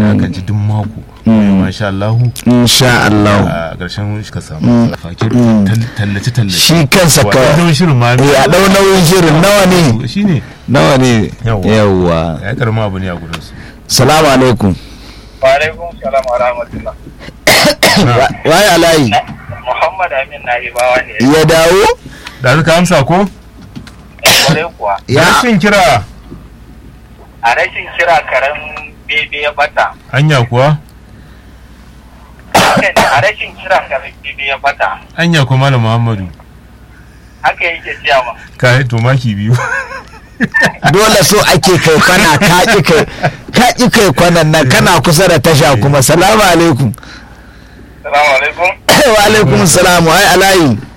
za ka ji duk mako masha Allah insha Allah a ƙarshen shi ka samu fakin tallace tallace shi kansa ka wato shirin ma eh, a ɗau nauyin shirin nawa ne shine nawa ne Yawwa. yawwa ya karma abu ne a gurin su salamu alaikum Wa'alaikun salam wa rahmatullah. Wa- waye alayi Muhammad Amin na Ibawa ne. ya dawo da ka amsa ko Kwarai kuwa. ya rashin kira A rashin kira karen bebe ya bata. anya kuwa Haka ne, A rashin kira karen bebe ya bata. anya kuwa malam Muhammadu Haka yake siya ma. ka to maki biyu dole so ake kai kwana ka ƙi kai ka ƙi kai kwanan nan kana kusa da tasha kuma salamu alaikum Salamu alaikum. wa alaikum salam waye alayi